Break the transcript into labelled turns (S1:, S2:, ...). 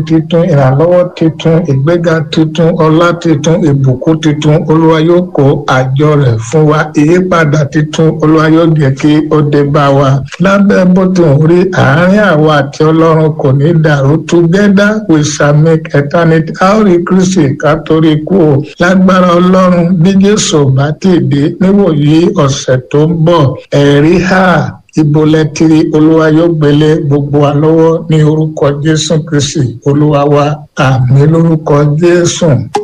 S1: titun ìrànlọ́wọ́ titun ìgbéga titun ọlá titun ìbùkún titun olúwa yóò kó àjọ rẹ̀ fún wa ìyípadà titun olúwa yóò jẹ́ kí ó dé bá wa lábẹ́ bó ti ń rí àárín àwa àti ọlọ́run kò ní dàrú together we shall make eternity a ó rí kristi ká torí kú o lágbára ọlọ́run bí jésù bá ti dé níwòyí ọ̀sẹ̀ tó ń bọ̀ ẹ̀rí hà ibo lẹ́tìrì olúwa yóò gbélé gbogbo wa lọ́wọ́ ní orúkọ jésù kristi olúwa wa àmì lórúkọ jésù.